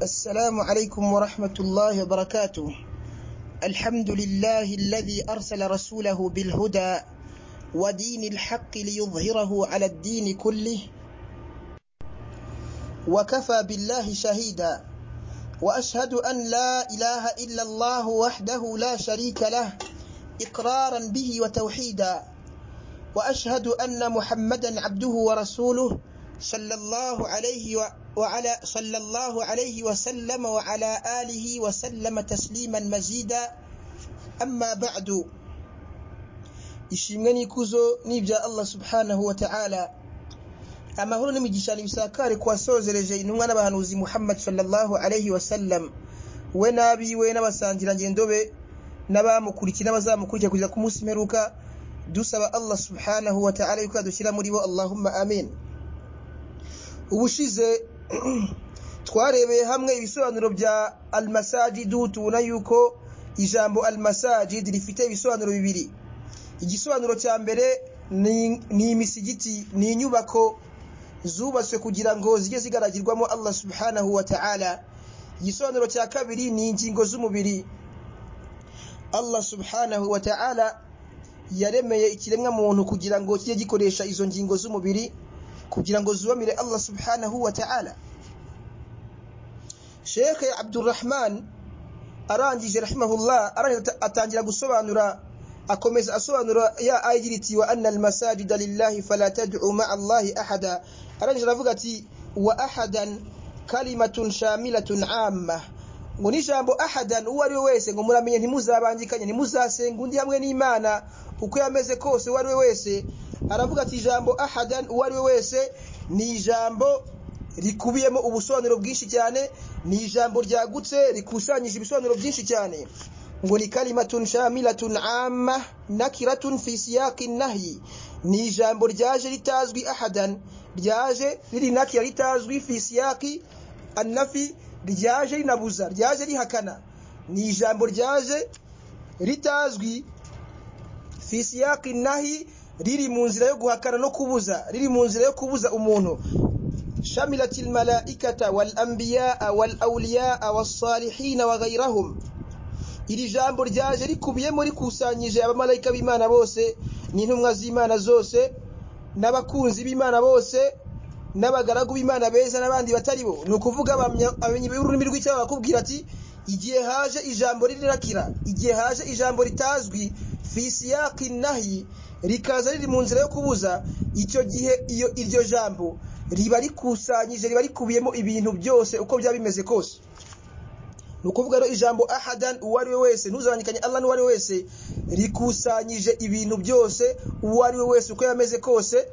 السلام عليكم ورحمة الله وبركاته الحمد لله الذي أرسل رسوله بالهدى ودين الحق ليظهره على الدين كله وكفى بالله شهيدا وأشهد أن لا إله إلا الله وحده لا شريك له إقرارا به وتوحيدا وأشهد أن محمدا عبده ورسوله صلى الله عليه و... وعلى صلى الله عليه وسلم وعلى آله وسلم تسليما مزيدا أما بعد ishimwe n'ikuzo n'ibya allah subhanahu wa ta'ala amahoro n'imigishani bisakare kuwasozereje intumwa n'abahanuzi muhammad sallallahu alaihi wasallam we n'abiwe n'abasangirangendo be n'abamukurikiye n'abazamukurikira kugeza ku munsi mperuka dusaba allah subhanahu wa ta'ala yuko yadushyira muri bo allahumma amin ubushize twarebeye hamwe ibisobanuro bya almasajidu tubona yuko ijambo almasajid rifite ibisobanuro bibiri igisobanuro cya mbere ni imisigiti ni inyubako zubatswe kugira ngo zijye zigaragirwamo allah subhanahu wa ta'ala igisobanuro cya kabiri ni ingingo z'umubiri allah subhanahu wa ta'ala yaremeye ikiremwa muntu kugira ngo kijye gikoresha izo ngingo z'umubiri kugira ngo zubamire allah subhanahu wa ta'ala shekhe abdurrahman arangije rahimahullah arangije atangira gusobanura akomeza asobanura ya ayigira iti wa anna almasajida lillahi fala tad'u ma'a allahi ahada arangije aravuga ati wa ahadan kalimatun shamilatun amma ngo n'ijambo ahadan uwo ari we wese ngo muramenye ntimuzabangikanye ntimuzasenga undi hamwe n'imana uko yameze kose uwo ari we wese aravuga ati ijambo ahadan uwo ari we wese ni ijambo rikubiyemo ubusobanuro bwinshi cyane ni ijambo ryagutse rikusanyije ibisobanuro byinshi cyane ngo ni kalimatun shamilatun amma nakiratun fi siyaqi nahyi ni ijambo ryaje ritazwi ahadan ryaje riri nakira ritazwi fi siyaqi annafi ryaje rinabuza ryaje rihakana ni ijambo ryaje ritazwi fi siyaqi nahyi riri mu nzira yo guhakana no kubuza riri mu nzira yo kubuza umuntu شملت الملائكة والأنبياء والأولياء والصالحين وغيرهم iri jambo ryaje rikubiyemo rikusanyije abamarayika b'imana bose n'intumwa z'imana zose n'abakunzi b'imana bose n'abagaragu b'imana beza n'abandi batari bo ni ukuvuga abamenyi b'ururimi rw'icyaba bakubwira ati igihe haje ijambo rirakira igihe haje ijambo ritazwi fi siyaqi nahi rikaza riri mu nzira yo kubuza icyo gihe iyo iryo jambo riba rikusanyije riba rikubiyemo ibintu byose uko byaba bimeze kose ni ukuvuga rero ijambo ahadan uwo ari we wese ntuzanyikanye allah n'uwo ari we wese rikusanyije ibintu byose uwo ari we wese uko yameze kose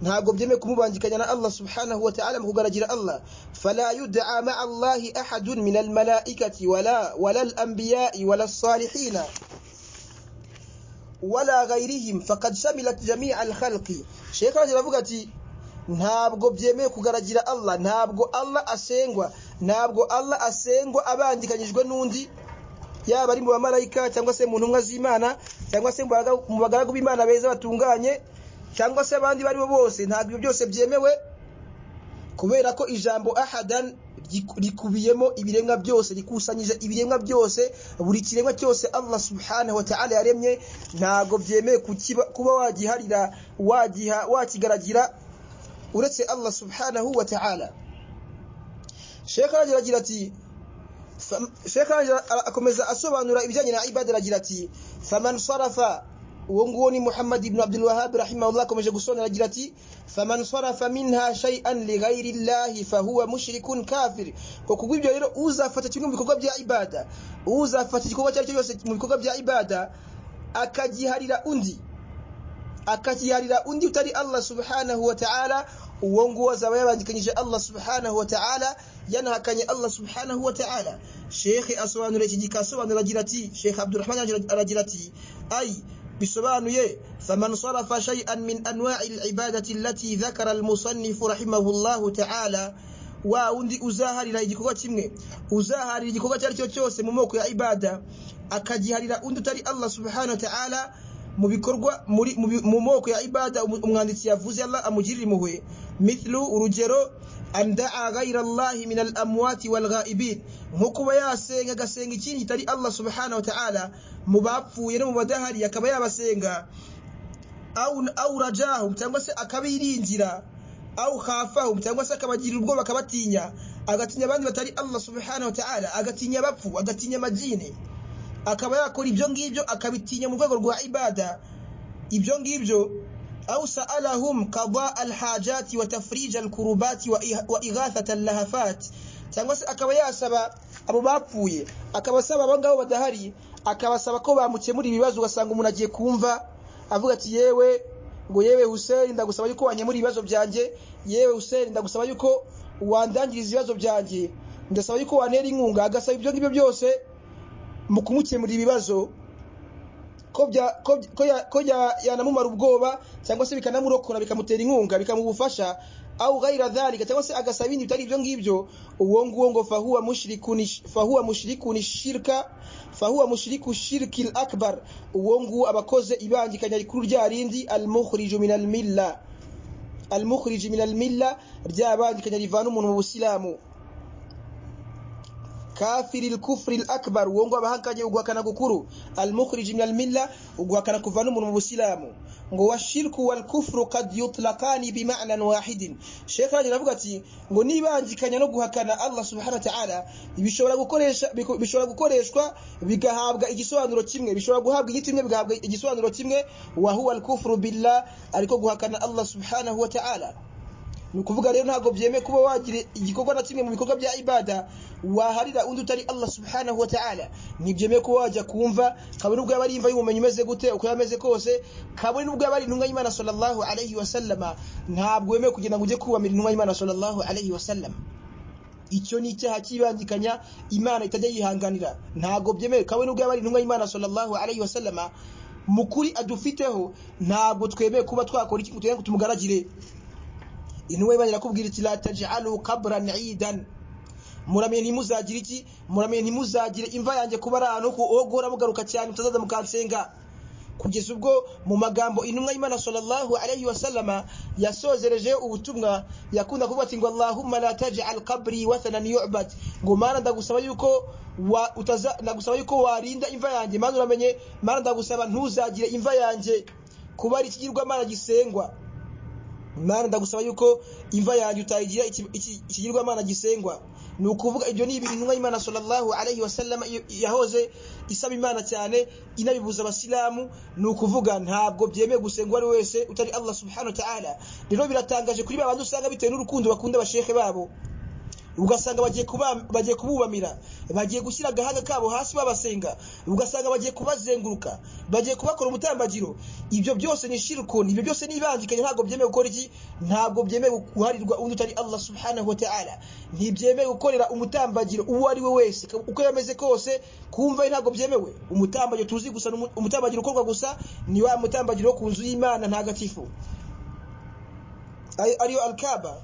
ntabwo byemeye kumubangikanya na allah subhanahu wa ta'ala mu kugaragira allah fala yud'a ma'a allahi ahadun min almalaikati wala wala alambiyai wala salihina wala ghairihim faqad shamilat jami'a alkhalqi sheikh aravuga ati ntabwo byemeye kugaragira allah ntabwo allah asengwa ntabwo allah asengwa abangikanyijwe n'undi yaba ari mu bamarayika cyangwa se mu ntumwa z'imana cyangwa se mu bagaragu b'imana beza batunganye cyangwa se abandi bari bo bose ntabwo ibyo byose byemewe kubera ko ijambo ahadan rikubiyemo ibiremwa byose rikusanyije ibiremwa byose buri kiremwa cyose allah subhanahu wataala yaremye ntabwo byemeye kuba wagiharira wagiha wakigaragira uretse allah subhanahu wa ta'ala shekh aragira ati shekh akomeza asobanura ibijyanye na ibada aragira ati faman sarafa uwo nguwo ni muhammad ibn abdul wahab rahimahullah akomeje gusobanura agira ati faman sarafa minha shay'an li ghairi llahi fahuwa mushrikun kafir ko kubwo ibyo rero uzafata kimwe mu bikorwa bya ibada uzafata igikorwa cyari cyo cyose mu bikorwa bya ibada akagiharira undi akakiharira undi utari allah subhanahu wa ta'ala uwo nguwo azaba yabangikanyije allah subhanahu wa ta'ala yanahakanye allah subhanahu wa ta'ala shekhe asobanura iki gika asobanura agira ati shekhe abdurrahman aragira ati ay bisobanuye faman sarafa shay'an min anwa'i al-ibadati allati dhakara al-musannif rahimahullahu ta'ala wa undi uzaharira igikorwa kimwe uzaharira igikorwa cyari cyo cyose mu moko ya ibada akagiharira undi utari allah subhanahu wa ta'ala mu bikorwa mu moko ya ibada umwanditsi yavuze Allah amugirira impuhwe mithlu urugero an da'a ghayra allahi min al-amwati wal ghaibin nko kuba yasenga agasenga ikindi kitari allah subhanahu wa ta'ala mu bapfuye no mu badahari akaba yabasenga au au rajahum cyangwa se akabiringira au khafahum cyangwa se akabagirira ubwoba akabatinya agatinya abandi batari allah subhanahu wa ta'ala agatinya abapfu agatinya amajini akaba yakora ibyo ngibyo akabitinya mu rwego rwa ibada ibyo ngibyo au sa'alahum qada alhajati wa tafrij alkurubati wa ighathat allahafat cyangwa se akaba yasaba abo bapfuye akabasaba abo ngabo badahari akabasaba ko bamukemura ibibazo ugasanga umuntu agiye kumva avuga ati yewe ngo yewe Hussein ndagusaba yuko wanyemura ibibazo byanjye yewe Hussein ndagusaba yuko wandangiriza ibibazo byanjye ndasaba yuko wantera inkunga agasaba ibyo ngibyo byose mu kumukemurira ibibazo ko yanamumara ubwoba cyangwa se bikanamurokora bikamutera inkunga bikamubufasha au ghaira dhalika cyangwa se agasaba ibindi bitari ibyo ngibyo uwo nguwo ngo fahuwa mushrikun fahuwa mushrikun shirka fahuwa mushriku shirki al-akbar uwo nguwo abakoze ibangikanya rikuru rya rindi al-mukhriju min al-milla al-mukhriju min al-milla ryabangikanya rivana umuntu mu busilamu kafiri al-kufri al-akbar uwo nguwo abahakanye uguhakana gukuru al-mukhriju min al-milla uguhakana kuvana umuntu mu busilamu ngo washirku wal kufru qad yutlaqani bima'nan wahidin Sheikh Rajab avuga ati ngo nibangikanya no guhakana Allah subhanahu wa ta'ala bishobora gukoresha bishobora gukoreshwa bigahabwa igisobanuro kimwe bishobora guhabwa igitimwe bigahabwa igisobanuro kimwe wa huwa al kufru billah ariko guhakana Allah subhanahu wa ta'ala ni ukuvuga rero ntabwo byemeye kuba wagira igikorwa na kimwe mu bikorwa bya ibada waharira undi utari Allah subhanahu wa ta'ala ntibyemeye kuba wajya kumva kabone ubwo yaba ari imva y'ubumenyi umeze gute uko yaba ameze kose kabone ubwo yaba ari intumwa y'Imana sallallahu alayhi wa sallama ntabwo wemewe kugenda ngo ujye kubamira intumwa y'Imana sallallahu alayhi wa sallama icyo ni icyaha cyibangikanya Imana itajya yihanganira ntabwo byemewe kabone ubwo yaba ari intumwa y'Imana sallallahu alayhi wa sallama mukuri adufiteho ntabwo twemeye kuba twakora iki ngo tugende tumugaragire intumwa y'Imana irakubwira iti la taj'alu qabran 'idan muramenye ntimuzagire iki muramenye ntimuzagire imva yanjye kuba ari ahantu ho guhora mugaruka cyane mutazaza mukansenga kugeza ubwo mu magambo intumwa y'Imana sallallahu alayhi wasallama yasozereje ubutumwa yakunda kuvuga ati ngo Allahumma la taj'al qabri wathanan yu'bad ngo mana ndagusaba yuko wa utaza ndagusaba yuko warinda imva yanjye mana uramenye mana ndagusaba ntuzagire imva yanjye kuba ari ikigirwamana gisengwa mana ndagusaba yuko imva yanjye utayigira ikigirwamana gisengwa ni ukuvuga ibyo ni ibintu intumwa y'imana sallallahu alayhi wa sallam yahoze isaba imana cyane inabibuza abasilamu ni ukuvuga ntabwo byemeye gusengwa ari wese utari allah subhanahu wa ta'ala rero biratangaje kuri ba bandi usanga bitewe n'urukundo bakunda abashehe babo ugasanga bagiye kububamira bagiye gushyira agahanga kabo hasi babasenga ugasanga bagiye kubazenguruka bagiye kubakora umutambagiro ibyo byose ni shirikoni ibyo byose ni ibangikanye ntabwo byemewe gukora iki ntabwo byemewe guharirwa undi utari allah subhanahu wa ta'ala ntibyemewe gukorera umutambagiro uwo ari we wese uko yameze kose kumva ntabwo byemewe umutambagiro tuzi gusa umutambagiro ukorwa gusa ni wa mutambagiro wo ku nzu y'imana ntagatifu ariyo alkaba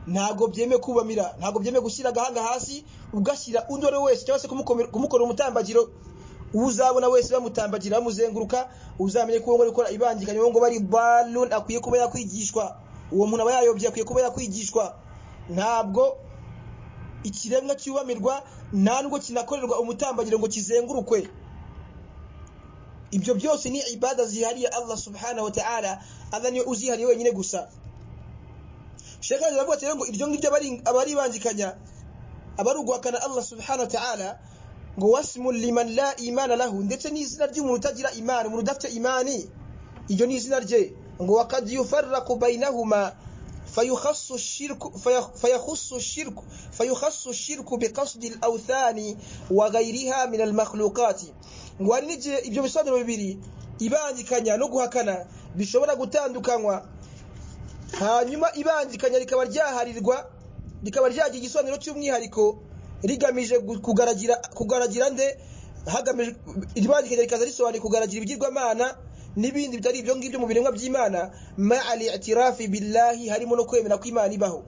ntabwo byemeye kubamira ntabwo byemeye gushyira agahanga hasi ugashyira undi uwo ari we wese cyangwa se kumukora umutambagiro uwo uzabona wese bamutambagira bamuzenguruka uzamenye ko uwo ngari ukora ibangikanye uwo ngo bari baluni akwiye kuba yakwigishwa uwo muntu aba yayobye akwiye kuba yakwigishwa ntabwo ikiremwa cyubamirwa nta nubwo kinakorerwa umutambagiro ngo kizengurukwe ibyo byose ni ibada zihariye Allah subhanahu wa ta'ala Allah niwe uzihariye wenyine gusa Sheikh Ali aravuga cyane ngo iryo ngiryo abari bandikanya abari uguhakana Allah subhanahu wa ta'ala ngo wasmu liman la imana lahu ndetse n'izina ry'umuntu utagira imana umuntu udafite imani iryo ni izina rye ngo wakad yufarraqu bainahuma فيخص الشرك فيخص الشرك فيخص الشرك بقصد الاوثان وغيرها من المخلوقات ngo hari n'igihe ibyo bisobanuro bibiri ibangikanya no guhakana bishobora gutandukanywa hanyuma ibangikanya rikaba ryaharirwa rikaba ryagira igisobanuro cy'umwihariko rigamije kugaragira kugaragira nde hagamije ibangikanya rikaza risobanura kugaragira ibigirwamana n'ibindi bitari ibyo ngibyo mu biremwa by'imana ma'al i'tirafi billahi harimo no kwemera ko Imana ibaho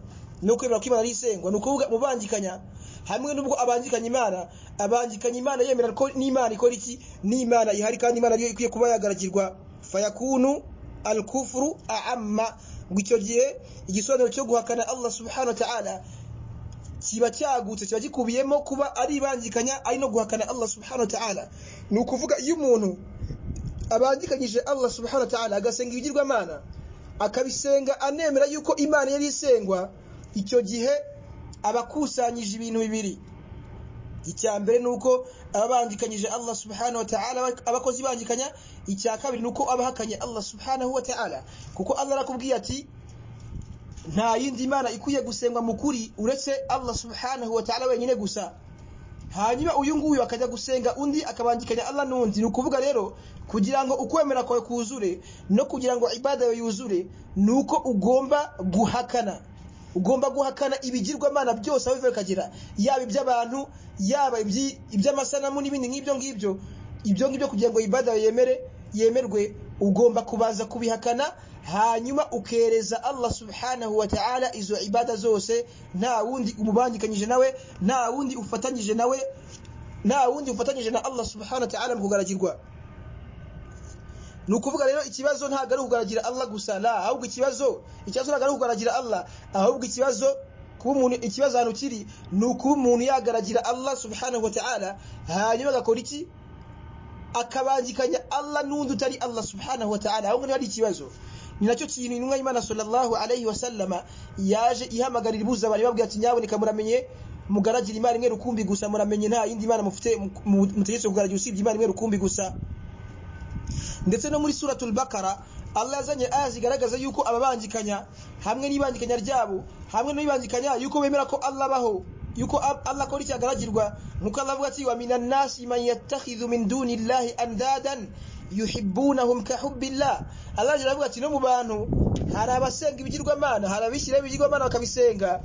no kwemera ko Imana ari isengwa ni ukuvuga mu bangikanya hamwe n'ubwo abangikanya Imana abangikanya Imana yemera ko n'Imana ikora iki n'Imana ihari kandi Imana ariyo ikwiye kuba yagaragirwa fayakunu al-kufru a'amma ngo icyo gihe igisobanuro cyo guhakana allah subhanahu wa ta'ala kiba cyagutse kiba gikubiyemo kuba ari ibangikanya ari no guhakana allah subhanahu wa ta'ala ni ukuvuga iyo umuntu abangikanyije allah subhanahu wa ta'ala agasenga ibigirwamana akabisenga anemera yuko imana yari isengwa icyo gihe aba akusanyije ibintu bibiri icya mbere ni uko aba abangikanyije allah subhanahu wa ta'ala abakozi bangikanya icya kabiri ni uko aba ahakanye allah subhanahu wa ta'ala kuko allah arakubwiye ati nta yindi mana ikwiye gusengwa mu kuri uretse allah subhanahu wa ta'ala wenyine gusa hanyuma uyu nguyu akajya gusenga undi akabangikanya allah n'undi ni ukuvuga rero kugira ngo ukwemera kwawe kuzure no kugira ngo ibada yawe yuzure ni uko ugomba guhakana ugomba guhakana ibigirwamana byose aho biva bikagera yaba iby'abantu yaba iby'amasanamu n'ibindi nk'ibyo ngibyo ibyo ngibyo kugira ngo ibada yawe yemere yemerwe ugomba kubanza kubihakana hanyuma ukereza allah subhanahu wa ta'ala izo ibada zose nta wundi umubangikanyije nawe nta wundi ufatanyije nawe nta wundi ufatanyije na allah subhanahu wa ta'ala mu kugaragirwa ni ukuvuga rero ikibazo ntabwo ari ukugaragira allah gusa la ahubwo ikibazo ikibazo ntabwo ari ukugaragira allah ahubwo ikibazo kuba umuntu ikibazo ahantu kiri ni ukuba umuntu yagaragira allah subhanahu wa ta'ala hanyuma agakora iki akabangikanya allah n'undi utari allah subhanahu wa ta'ala ahubwo niba ari ikibazo ni nacyo kintu intumwa y'imana sallallahu alayhi wa sallama yaje ihamagarira ibuza abantu ibabwira ati nyaboneka muramenye mugaragira imana imwe rukumbi gusa muramenye nta yindi mana mufite mutegetse kugaragira usibye imana imwe rukumbi gusa ndetse no muri suratul bakara allah yazanye aya zigaragaza yuko ababangikanya hamwe n'ibangikanya ryabo hamwe n'ibangikanya yuko bemera ko allah abaho yuko allah akora icyo agaragirwa nk'uko allah avuga ati wa minan nasi man yattakhidhu min duni llahi andadan yuhibbunahum ka hubbillah Allah yari avuga ati no mu bantu hari abasenga ibigirwamana hari abishyira ibigirwamana bakabisenga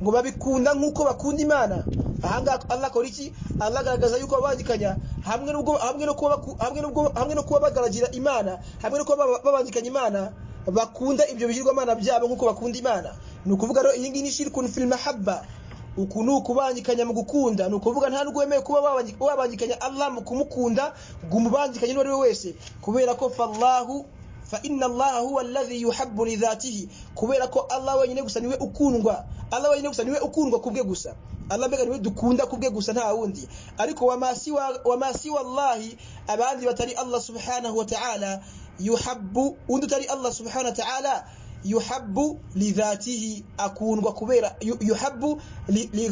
ngo babikunda nk'uko bakunda imana ahangaha Allah akora iki Allah agaragaza yuko babangikanya hamwe n'ubwo hamwe no kuba hamwe n'ubwo hamwe no kuba bagaragira imana hamwe no kuba babangikanya imana bakunda ibyo bigirwamana byabo nk'uko bakunda imana ni ukuvuga rero iyi ngiyi ni shirkun fil mahabba uku ni ukubangikanya mu gukunda ni ukuvuga nta nubwo wemewe kuba wabangikanya Allah mu kumukunda ngo umubangikanye uwo ari we wese kubera ko fallahu fa inna allaha huwa alladhi yuhabbu li dhatihi kubera ko Allah wenyine gusa niwe ukundwa Allah wenyine gusa niwe ukundwa kubwe gusa Allah mbega niwe dukunda kubwe gusa nta wundi ariko wamasi wa wamasi wallahi abandi batari Allah subhanahu wa ta'ala yuhabbu undi utari Allah subhanahu wa ta'ala yuhabbu lidhatihi akundwa kubera yuhabbu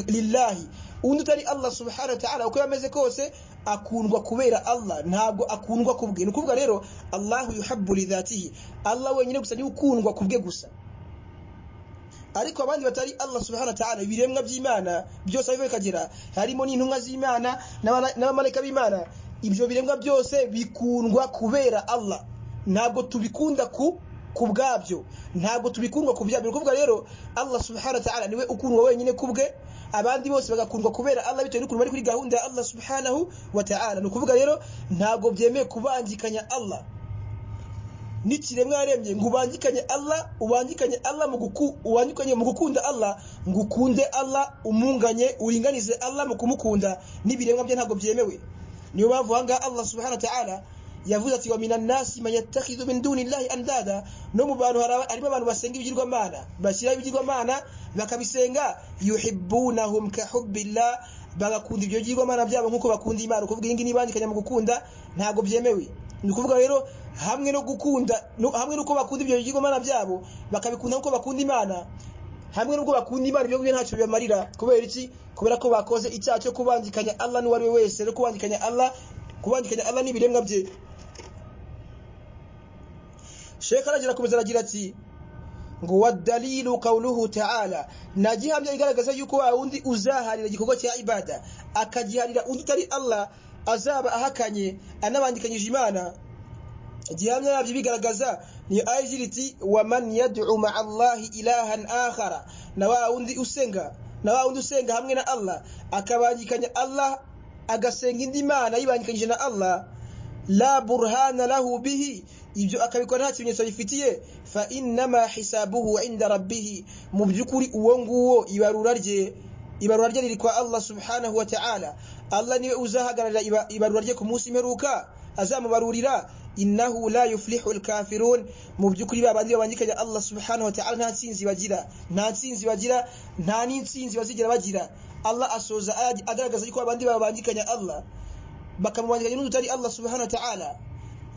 lillahi undi utari allah subhanahu wa ta'ala uko yameze kose akundwa kubera allah ntabwo akundwa kubwe ni ukuvuga rero allahu yuhabbu lidhatihi allah wenyine gusa niwe ukundwa kubwe gusa ariko abandi batari allah subhanahu wa ta'ala ibiremwa by'imana byose aho bikagera harimo n'intumwa z'imana n'abamarayika b'imana ibyo biremwa byose bikundwa kubera allah ntabwo tubikunda ku ku bwabyo ntabwo tubikundwa ku byabyo ukuvuga rero allah subhanahu wa ta'ala niwe ukundwa wenyine kubwe abandi bose bagakundwa kubera allah bitewe n'ukuntu bari kuri gahunda ya allah subhanahu wa ta'ala ni ukuvuga rero ntabwo byemeye kubangikanya allah n'ikiremwa yaremye ngo ubangikanye allah ubangikanye allah mu guku ubangikanye mu gukunda allah ngo ukunde allah umunganye uringanize allah mu kumukunda n'ibiremwa bye ntabwo byemewe niyo mpamvu ahangaha allah subhanahu wa ta'ala yavuze ati wa minan nasi man yattakhidhu min duni llahi andada no mu bantu harimo abantu basenga ibigirwamana bashyira ibigirwamana bakabisenga yuhibbunahum ka hubbillah bagakunda ibyo bigirwamana byabo nk'uko bakunda imana ukuvuga iyi ngiyi n'ibangikanya mu gukunda ntabwo byemewe ni ukuvuga rero hamwe no gukunda hamwe n'uko bakunda ibyo bigirwamana byabo bakabikunda nk'uko bakunda imana hamwe n'ubwo bakunda imana ibyo ngibyo ntacyo bibamarira kubera iki kubera ko bakoze icyaha cyo kubangikanya allah n'uwo ari we wese no kubangikanya allah kubangikanya allah n'ibiremwa bye shekh aragira akomeza aragira ati ngo wadalilu kauluhu taala na gihamya igaragaza yuko wa wundi uzaharira igikorwa cya ibada akagiharira undi utari allah azaba ahakanye anabangikanyije imana gihamya yabyo bigaragaza niyo aya igira iti waman yadcu maa allahi ilahan akhara na wa wundi usenga na wa wundi usenga hamwe na allah akabangikanya allah agasenga indi mana yibangikanyije na allah la burhana lahu bihi ibyo akabikora nta kimenyetso bifitiye fa innama hisabuhu inda rabbihi mu by'ukuri uwo nguwo ibarura rye ibarura rye riri kwa allah subhanahu wa ta'ala allah niwe uzahagararira ibarura rye ku munsi imperuka azamubarurira innahu la yuflihu alkafirun mu byukuri babandi babangikanya Allah subhanahu wa ta'ala nta tsinzi bagira nta tsinzi bagira nta n'intsinzi bazigera bagira Allah asoza aya agaragaza yuko abandi babangikanya Allah bakamubangikanya n'utari Allah subhanahu wa ta'ala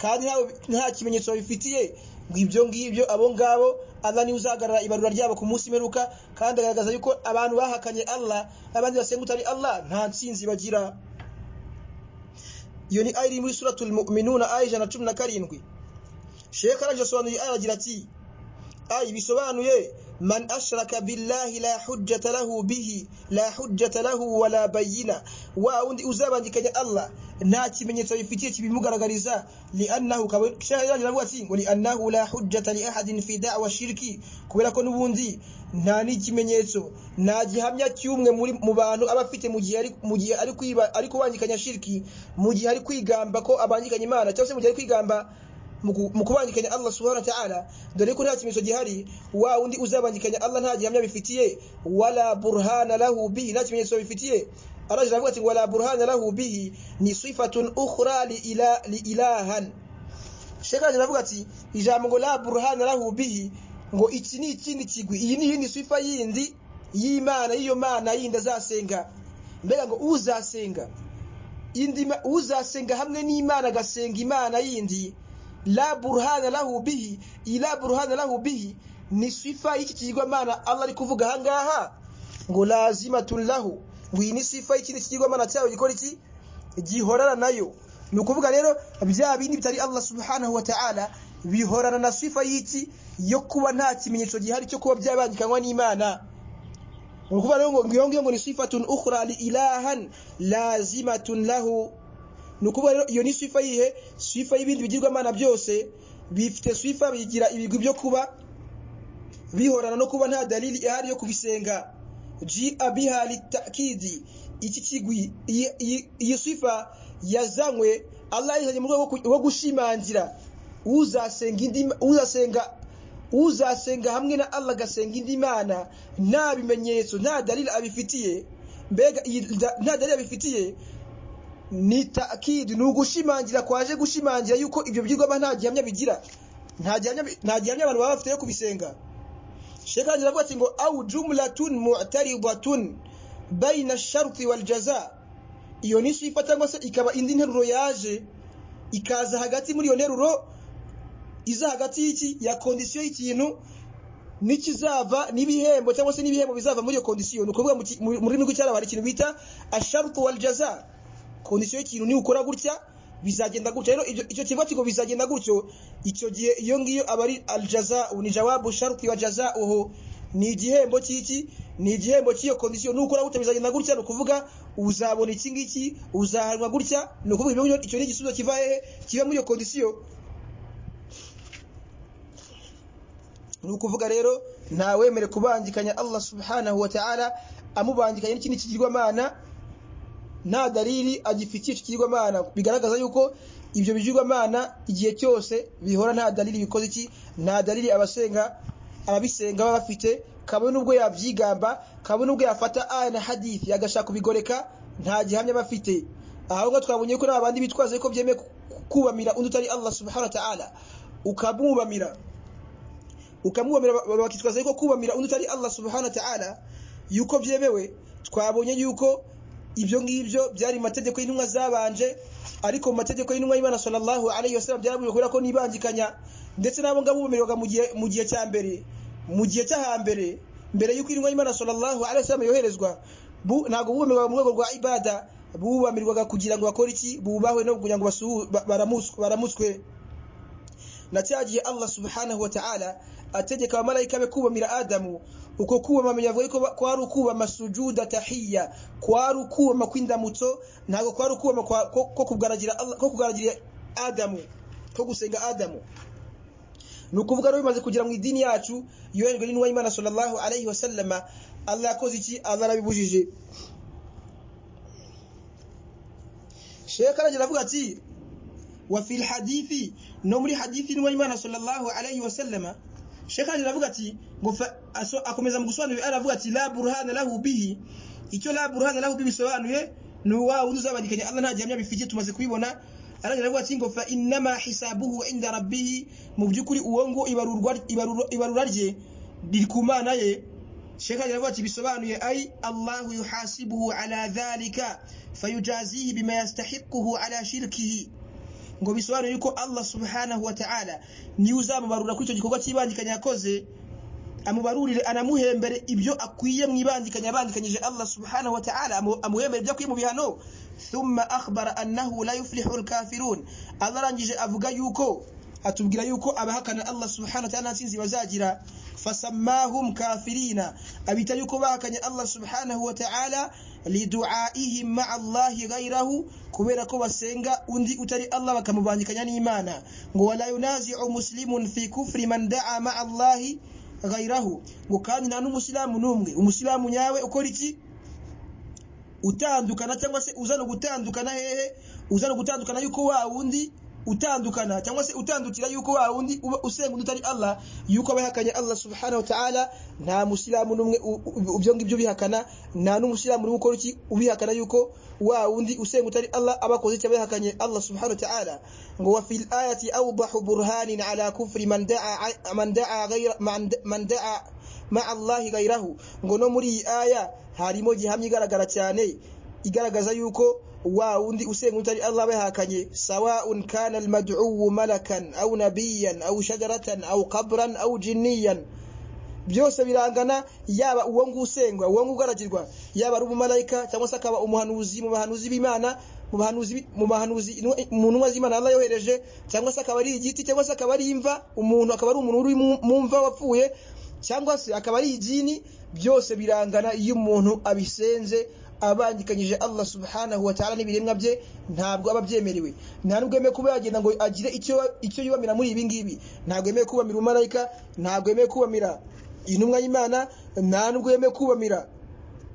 kandi nta kimenyetso babifitiye ngo ibyo ngibyo abo ngabo Allah niwe uzagarara ibarura ryabo ku munsi meruka kandi agaragaza yuko abantu bahakanye Allah abandi basenga utari Allah nta ntsinzi bagira iyo ni aya iri muri suratul mu'minuna aya ijana na cumi na karindwi sheka araje asobanuye aya aragira ati aya bisobanuye man ashraka billahi la hujjata lahu bihi la hujjata lahu wala bayina wa undi uzabangikanya Allah nta kimenyetso bifitiye kibimugaragariza li'annahu kabashyaje navuga ati ngo li'annahu la hujjata li ahadin fi da'wa shirki kubera ko nubundi nta n'ikimenyetso nta gihamya cy'umwe mu bantu aba afite mu gihe ari mu gihe ari kwiba ari kubangikanya shirki mu gihe ari kwigamba ko abangikanya Imana cyangwa se mu gihe ari kwigamba mu kubangikanya Allah subhanahu wa ta'ala dore ko nta kimenyetso gihari wa undi uzabangikanya Allah nta gihamya bifitiye wala burhana lahu bihi nta kimenyetso bifitiye araje aravuga ati wala burhana lahu bihi ni sifatun ukhra li ila li ilahan sheka aravuga ati ijambo ngo la burhana lahu bihi ngo iki ni ikindi kigwi iyi ni yindi sifa yindi y'Imana y'iyo mana yindi azasenga mbega ngo uzasenga indi uzasenga hamwe n'Imana agasenga Imana yindi la burhana lahu bihi ila burhana lahu bihi ni sifa y'iki kigwamana Allah ari kuvuga hangaha ngo lazimatun lahu ngi ni sifa y'ikindi kigwamana cyawe gikora iki gihorana nayo ni ukuvuga rero bya bindi bitari Allah subhanahu wa ta'ala bihorana na sifa y'iki yo kuba nta kimenyetso gihari cyo kuba byabangikanywa n'Imana ni ukuvuga rero ngo ngiyo ngiyo ngo ni sifatun ukhra li ilahan lazimatun lahu nukuvuga rero iyo ni sifa yihe sifa y'ibindi bigirwamana byose bifite sifa bigira ibigwi byo kuba bihorana no kuba nta dalili ihari yo kubisenga ji abiha litakidi iki kigwi iyi sifa yazanywe Allah yizanye mu rwego rwo gushimangira uzasenga indi uzasenga uzasenga hamwe na Allah gasenga indi mana nta bimenyetso nta dalili abifitiye mbega nta dalili abifitiye ni takidi ni ugushimangira kwaje gushimangira yuko ibyo byigwa nta gihamya bigira nta gihamya abantu baba bafite yo kubisenga shekanje avuga ati ngo au jumlatun mu'taridatun baina sharti wal jaza iyo ni sifa cyangwa se ikaba indi nteruro yaje ikaza hagati muri iyo nteruro iza hagati y'iki ya kondisiyo y'ikintu nikizava n'ibihembo cyangwa se n'ibihembo bizava muri iyo kondisiyo ni ukuvuga mu rurimi rw'icyarabu hari ikintu bita asharutu wal jaza kondisiyo y'ikintu ni ukora gutya bizagenda gutya rero icyo kivuga kiko bizagenda gutyo icyo gihe iyo ngiyo aba ari aljaza ni jawabu sharuti wa jaza uho ni igihembo cy'iki ni igihembo cy'iyo kondisiyo nukora gutya bizagenda gutya ni ukuvuga uzabona iki ngiki uzahanwa gutya ni ukuvuga icyo ni igisubizo kiva hehe kiva muri iyo kondisiyo ni ukuvuga rero ntawemere kubangikanya Allah subhanahu wa ta'ala amubangikanya n'ikindi kigirwamana nta dalili agifitiye ikigirwamana bigaragaza yuko ibyo bigirwamana igihe cyose bihora nta dalili bikoze iki nta dalili abasenga ababisenga baba bafite kabone n'ubwo yabyigamba kabone n'ubwo yafata aya na hadithi agashaka kubigoreka nta gihamya bafite aho ngaho twabonye ko n'abandi bitwaza ko byemeye kubamira undi utari Allah subhanahu wa ta'ala ukamubamira ukamubamira bakitwaza ko kubamira undi utari Allah subhanahu wa ta'ala yuko byemewe twabonye yuko ibyo ngibyo byari mategeko y'intumwa zabanje ariko mu mategeko y'intumwa y'Imana sallallahu alayhi wasallam byarabujwe kubera ko nibangikanya ndetse nabo ngabo bumirwaga mu gihe mu gihe cya mbere mu gihe cya hambere mbere y'uko intumwa y'Imana sallallahu alayhi wasallam yoherezwa bu ntago bumirwaga mu rwego rwa ibada bubamirwaga kugira ngo bakore iki bubahwe no kugira ngo baramuswe baramuswe na cyagiye Allah subhanahu wa ta'ala ategeka abamarayika be kubamira Adamu uko kubama menyavuga yuko kwari ukubama sujuda tahiyya kwari ukubama kw'indamutso ntabwo kwari ukubama ko kugaragira Allah ko kugaragira Adamu ko gusenga Adamu ni ukuvuga rero bimaze kugira mu idini yacu yoherejwe n'intumwa y'Imana sallallahu alayhi wa sallama Allah yakoze iki Allah arabibujije Sheikh aragira avuga ati wa fil hadithi no muri hadithi n'uwa Imana sallallahu alayhi wa sallama Sheikh Ali aravuga ati ngo akomeza mu gusobanura aravuga ati la burhana lahu bihi icyo la burhana lahu bihi bisobanuye ni wa wundi uzabandikanya Allah nta gihamya bifitiye tumaze kubibona arangira avuga ati ngo fa innama hisabuhu inda rabbihi mu by'ukuri uwo ngo ibarurwa ibarura rye riri ku mana ye shekh agira avuga ati bisobanuye ai allahu yuhasibuhu ala dhalika fayujazihi bima yastahiquhu ala shirkihi ngo bisobanuye yuko allah subhanahu wa ta'ala niwe uzamubarura kuri icyo gikorwa cy'ibangikanya yakoze amubarurire anamuhembere ibyo akwiye mu ibangikanya yabangikanyije allah subhanahu wa ta'ala amuhembere ibyo akwiye mu bihano thumma akhbara annahu la yuflihu alkafirun allah arangije avuga yuko atubwira yuko abahakana allah subhanahu wa ta'ala nsinzi bazagira fasammahum kafirina abita yuko bahakanye allah subhanahu wa ta'ala liduaihim ma'a allahi ghayrahu kubera ko basenga undi utari allah bakamubangikanya n'imana ngo wala yunazi'u muslimun fi kufri man da'a ma'a allahi ghayrahu ngo kandi nta n'umusilamu n'umwe umusilamu nyawe ukora iki utandukana cyangwa se uzana gutandukana hehe uzana gutandukana yuko wa wundi utandukana cyangwa se utandukira yuko wa wundi uba usenga utari Allah yuko abahakanye Allah subhanahu wa ta'ala nta musilamu n'umwe ibyo ngibyo bihakana nta n'umusilamu n'umwe ukora iki ubihakana yuko wa wundi usenga utari Allah abakoze cyangwa bahakanye Allah subhanahu wa ta'ala ngo wa fil ayati awdahu burhanin ala kufri man da'a man da'a ghayra man da'a ma Allahi ghayrahu ngo no muri iyi aya harimo gihamya igaragara cyane igaragaza yuko wa wundi usenga utari Allah bahakanye sawa'un kana almad'u malakan aw nabiyan aw shajaratan aw qabran aw jinniyan byose birangana yaba uwo ngusengwa uwo ngugaragirwa yaba ari umumalayika cyangwa se akaba umuhanuzi mu bahanuzi b'Imana mu bahanuzi mu bahanuzi mu ntumwa z'Imana Allah yohereje cyangwa se akaba ari igiti cyangwa se akaba ari imva umuntu akaba ari umuntu uri mu mva wapfuye cyangwa se akaba ari idini byose birangana iyo umuntu abisenze abangikanyije Allah subhanahu wa ta'ala n'ibiremwa bye ntabwo aba byemerewe nta nubwo yemewe kuba yagenda ngo agire icyo icyo yubamira muri ibi ngibi ntabwo yemewe kubamira umumarayika ntabwo yemewe kubamira intumwa y'Imana nta nubwo yemewe kubamira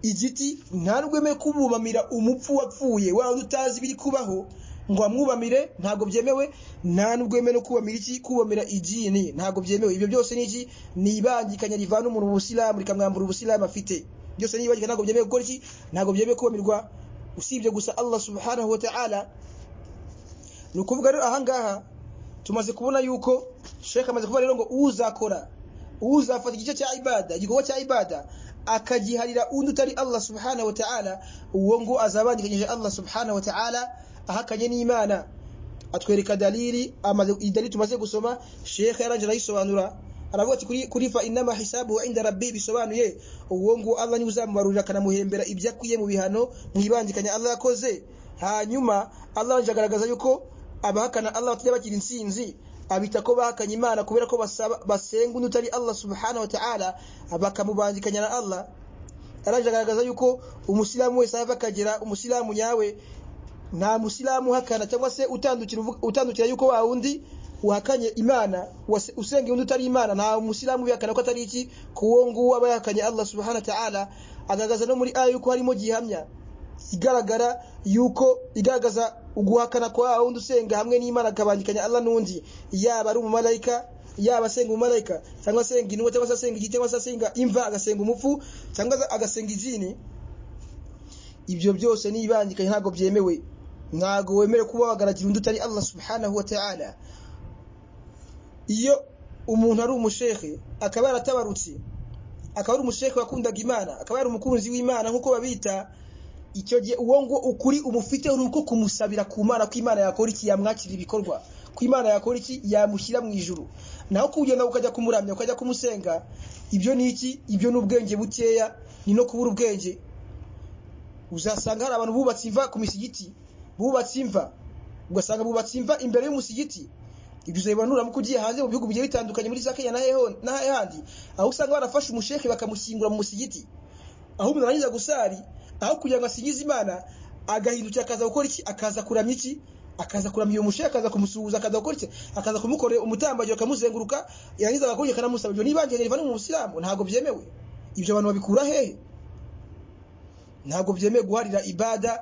igiti nta nubwo yemewe kubumamira umupfu wapfuye waba utazi ibiri kubaho ngo amwubamire ntabwo byemewe nta nubwo yemewe no kubamira iki kubamira idini ntabwo byemewe ibyo byose ni iki ni ibangikanya rivana umuntu mu busilamu rikamwambura ubusilamu afite byose ni ibangikanya ntabwo byemewe gukora iki ntabwo byemewe kubamirwa usibye gusa Allah subhanahu wa ta'ala ni ukuvuga rero ahangaha tumaze kubona yuko Sheikh amaze kuvuga rero ngo uzakora uzafata igice cya ibada igikorwa cya ibada akagiharira undi utari Allah subhanahu wa ta'ala uwo ngo azabangikanyije Allah subhanahu wa ta'ala ahakanye n'imana atwereka dalili amaze idalili tumaze gusoma shekhe yaranje arayisobanura aravuga ati kuri kuri fa inama hisabu inda rabbi bisobanuye uwo ngo Allah ni uzamubarurira kanamuhembera ibyo akwiye mu bihano mwibandikanya Allah yakoze hanyuma Allah anje agaragaza yuko abahakana Allah batajya bagira insinzi abita ko bahakanye imana kubera ko basenga undi utari Allah subhanahu wa ta'ala bakamubandikanya na Allah aranje agaragaza yuko umusilamu wese ava akagera umusilamu nyawe nta musilamu uhakana cyangwa se utandukira yuko wa wundi wahakanye imana usenga undi utari imana nta musilamu ubihakana ko atari iki kuwo nguwo aba yahakanye allah subhanahu wa ta'ala agaragaza no muri aya yuko harimo gihamya igaragara yuko igaragaza uguhakana kwa wa wundi usenga hamwe n'imana akabangikanya allah n'undi yaba ari umumarayika yaba asenga umumarayika cyangwa asenga intumwa cyangwa se asenga igiti cyangwa se asenga imva agasenga umupfu cyangwa agasenga idini ibyo byose ni ibangikanye ntabwo byemewe ntago wemere kuba wagaragara undi utari Allah subhanahu wa ta'ala iyo umuntu ari umushekhe akaba yaratabarutse akaba ari umushekhe wakundaga imana akaba yari umukunzi w'imana nk'uko babita icyo gihe uwo ngo ukuri umufite uri uko kumusabira ku mana ko imana yakora iki yamwakira ibikorwa ko imana yakora iki yamushyira mu ijuru naho kugenda ukajya kumuramya ukajya kumusenga ibyo ni iki ibyo ni ubwenge bukeya ni no kubura ubwenge uzasanga hari abantu bubatse imva ku misigiti bubatse imva ugasanga bubatse imva imbere y'umusigiti ibyo uzabibanura mu kugiye hanze mu bihugu bigiye bitandukanye muri za Kenya na handi aho usanga barafashe umusheke bakamushyingura mu musigiti aho umuntu arangiza gusari aho kugira ngo asingize imana agahindukira akaza gukora iki akaza kuramya iki akaza kuramya uwo musheke akaza kumusuhuza akaza gukora iki akaza kumukorera umutambagiro akamuzenguruka yarangiza agakora akanamusaba ibyo niba ngenge riva no mu musilamu ntabwo byemewe ibyo abantu babikura hehe ntabwo byemeye guharira ibada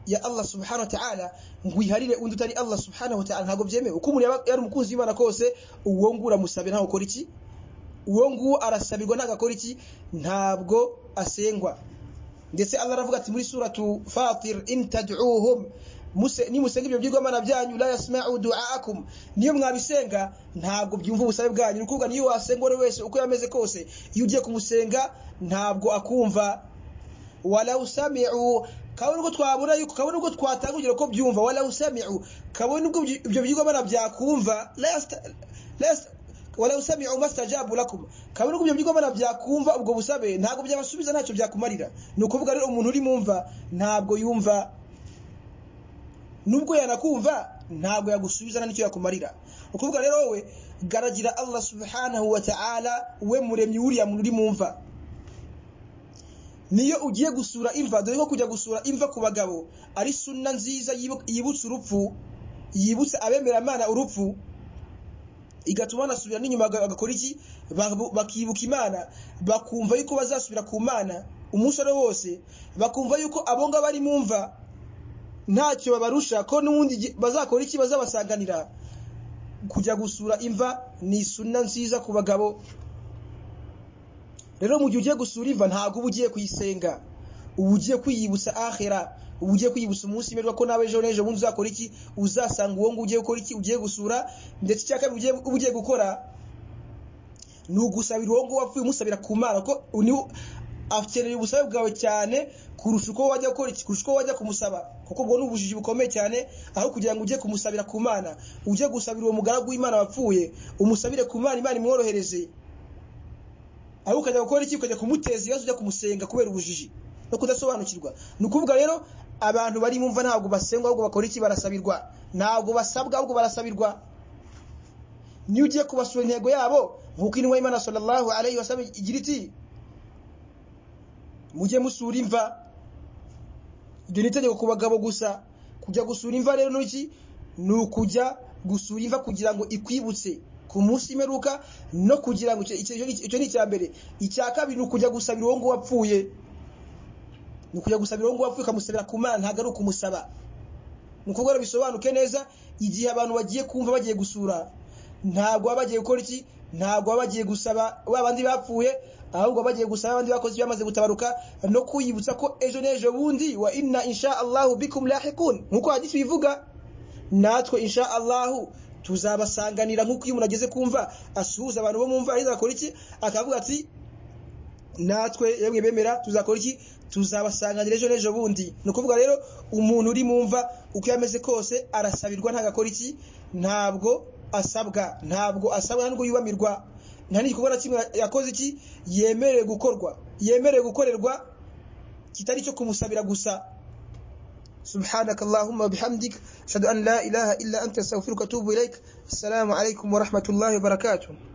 ya Allah subhanahu wa ta'ala ngwiharire undi utari Allah subhanahu wa ta'ala ntabwo byemeye uko umuntu yari umukunzi w'Imana kose uwo ngura musabira ntabwo ukora iki uwo nguwo arasabirwa ntabwo iki ntabwo asengwa ndetse Allah aravuga ati muri suratu Fatir in tad'uhum muse nimusenga ibyo bigomana byanyu la yasma'u du'aakum niyo mwabisenga ntabwo byumva ubusabe bwanyu nukuvuga niyo wasenga uwo wese uko yameze kose iyo ugiye kumusenga ntabwo akumva wala usami'u kabone ubwo twabura yuko kabone ubwo twatanga urugero ko byumva wala usami'u kabone ubwo ibyo bigomana byakumva la yasta la yasta wala usami'u mastajabu lakum kabone ubwo ibyo bigomana byakumva ubwo busabe ntabwo byabasubiza ntacyo byakumarira nukuvuga rero umuntu uri mumva ntabwo yumva nubwo yanakumva ntabwo yagusubiza nta nicyo yakumarira ukuvuga rero wowe garagira allah subhanahu wa ta'ala we muremyi wuriya muntu uri mumva niyo ugiye gusura imva dore ko kujya gusura imva ku bagabo ari sunna nziza yibu- yibutsa urupfu yibutsa abemera imana urupfu igatuma banasubira n'inyuma baga- bagakora iki Babu- bakibuka imana bakumva yuko bazasubira ku mana umunsi ari wo wose bakumva yuko abo ngabo bari mu mva ntacyo babarusha ko n'ubundi igihe- bazakora iki bazabasanganira kujya gusura imva ni isuna nziza ku bagabo rero mu gihe ugiye gusura imva ntabwo uba ugiye kuyisenga uba ugiye kwiyibutsa ahera uba ugiye kwiyibutsa umunsi mberwa ko nawe ejo n'ejo bundi uzakora iki uzasanga uwo nguwo ugiye gukora iki ugiye gusura ndetse icya kabiri ugiye- uba ugiye gukora ni ugusabira uwo nguwo wapfuye umusabira ku mana ko niwe akeneye ubusabe bwawe cyane kurusha uko wajya gukora iki kurusha uko wajya kumusaba kuko ubwo ni ubujiji bukomeye cyane aho kugira ngo ujye kumusabira ku mana ujye gusabira uwo mugaragu w'imana wapfuye umusabire ku mana imana imworohereze aho ukajya gukora iki ukajya kumuteza ibibazo ujya kumusenga kubera ubujiji no kudasobanukirwa ni ukuvuga rero abantu bari mu mva ntabwo basengwa ahubwo bakora iki barasabirwa ntabwo basabwa ahubwo barasabirwa niyo ugiye kubasura intego yabo nk'uko intumwa y'imana sallallahu alayhi wa sallam igira iti mujye musura imva iryo ni itegeko ku bagabo gusa kujya gusura imva rero ni iki ni ukujya gusura imva kugira ngo ikwibutse ku munsi imperuka no kugira ngo icyo- icyo icyo ni icya mbere icya kabiri ni ukujya gusabira uwo nguwo wapfuye ni ukujya gusabira uwo nguwo wapfuye ukamusabira ku mana ntabwo ari ukumusaba ni ukuvuga ngo bisobanuke neza igihe abantu bagiye kumva bagiye gusura ntabwo baba bagiye gukora iki ntabwo baba bagiye gusaba ba bandi bapfuye ahubwo baba bagiye gusaba abandi bakoze ibyo bamaze gutabaruka no kwiyibutsa ko ejo n'ejo bundi wa inna insha allahu bikum lahikun nk'uko hadisi bivuga natwe insha allahu tuzabasanganira nk'uko iyo umuntu ageze kumva asuhuza abantu bo mu mva yarangiza akora iki akavuga ati natwe yemwe bemera tuzakora iki tuzabasanganira ejo n'ejo bundi ni ukuvuga rero umuntu uri mu mva uko yameze kose arasabirwa ntabwo akora iki ntabwo asabwa ntabwo asabwa ntabwo yubamirwa nta n'igikorwa na kimwe yakoze iki yemerewe gukorwa yemerewe gukorerwa kitari icyo kumusabira gusa سبحانك اللهم وبحمدك أشهد أن لا إله إلا أنت أستغفرك وأتوب إليك السلام عليكم ورحمة الله وبركاته